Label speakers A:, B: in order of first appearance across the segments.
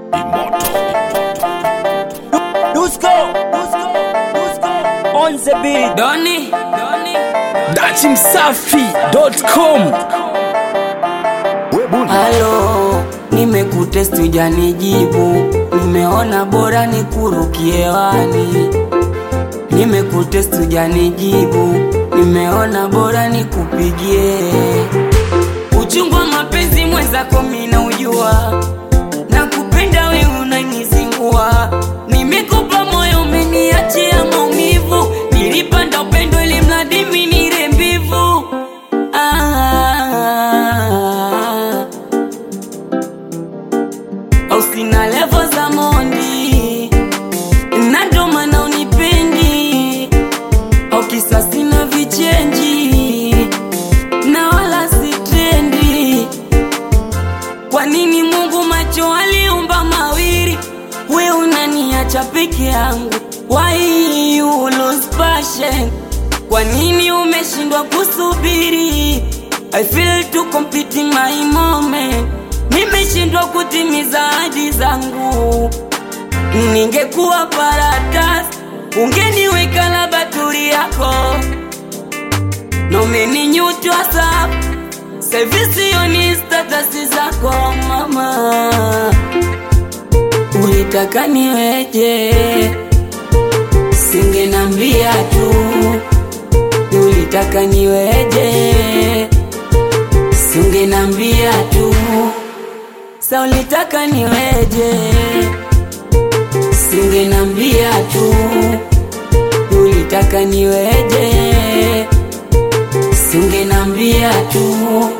A: Dusko, Dusko, Dusko, on the beat.
B: Doni, Doni.
C: datimsafi.com
B: Halo, nimekutest hujanijibu, nimeona bora nikurukie hewani. Nimekutest hujanijibu, nimeona bora nikupigie. Uchungu wa mapenzi mwenzako mina ujua, nakupenda wewe unanizingua. Nimekupa moyo umeniachia maumivu, nilipanda upendo ili mradi mimi nire mbivu. Ah, au sina levo za mondi na ndo maana unipendi au kisa sina vichenji na wala sitendi kwa nini mungu macho aliumba mawili we unaniacha peke yangu why you lose passion kwa nini umeshindwa kusubiri i feel to complete my moment nimeshindwa kutimiza ahadi zangu ningekuwa paratas ungeniweka la baturi yako nomeninyutwa sa sevisioni statasi zako mama ulitaka niweje singenambia tu ulitaka niweje singenambia tu sa ulitaka niweje singenambia tu ulitaka niweje singenambia tu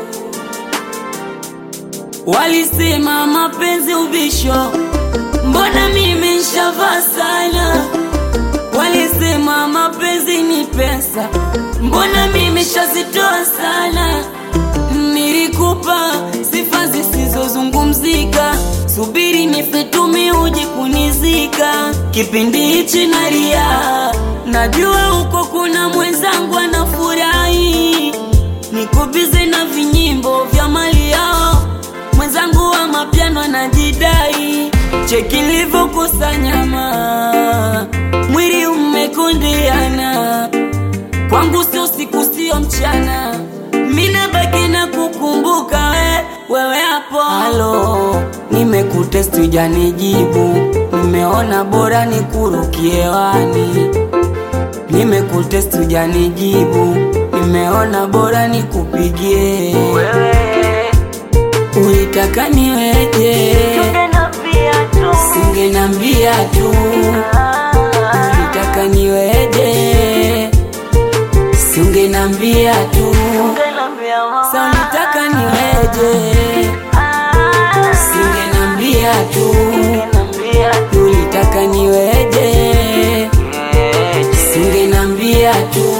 B: walisema mapenzi ubisho mbona mimi nshavaa sana walisema mapenzi ni pesa mbona mimi shazitoa sana nilikupa sifa zisizozungumzika subiri nifetumi uji kunizika kipindi hichi nalia najua huko kuna mwenzangu anafurahi nikubize na vinyimbo vya mali yao mwenzangu wa mapiano anajidai cheki livyokusanyama mwili umekundiana kwangu sio siku sio mchana mina baki na kukumbuka we, wewe hapo halo nimekutest ujanijibu nimeona bora nikurukie hewani nimekutest ujanijibu nimeona bora nikupigie ulitaka niweje singenambia tu ulitaka niweje singenambia tu sa ulitaka niweje singenambia tu ulitaka niweje singenambia tu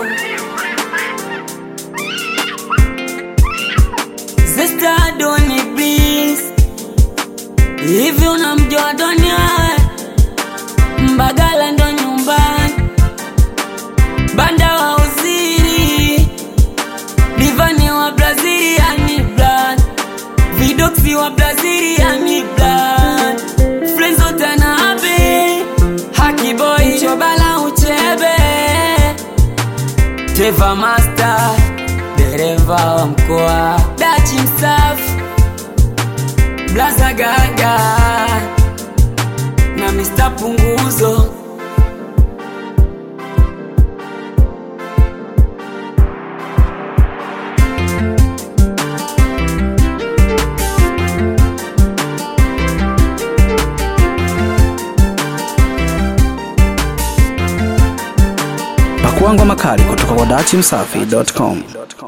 B: Zesta Doni Beats Hivi unamjua Doni wewe? Mbagala ndo nyumbani Banda wa uziri Divani wa Brazilian blood Vidoxi wa Brazilian blood Frenzo Tanabe Haki boy Chobala uchebe Teva Master dereva wa mkoa Dachi msafi Blaza Gaga na Mr. Punguzo
C: pakuangwa makali kutoka kwa datimsafi.com